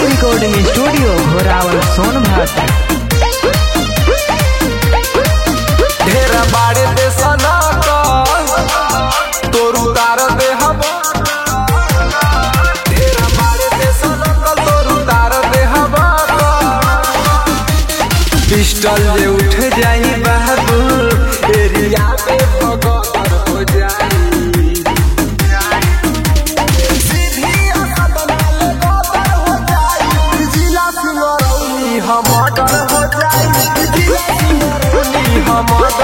recording studio Ghorawal Sonbhadra ढेर बाड़े दे सना तोर उतार दे हम ढेर बाड़े दे सना तोर उतार दे हम पिस्टल जे उठ जाई बाबू एरिया में भगदड़ हो जाई सीधी असद नाल गदर हो जाई जिला सिंगरौली हम डर हो जाई जिला सिंगरौली हम डर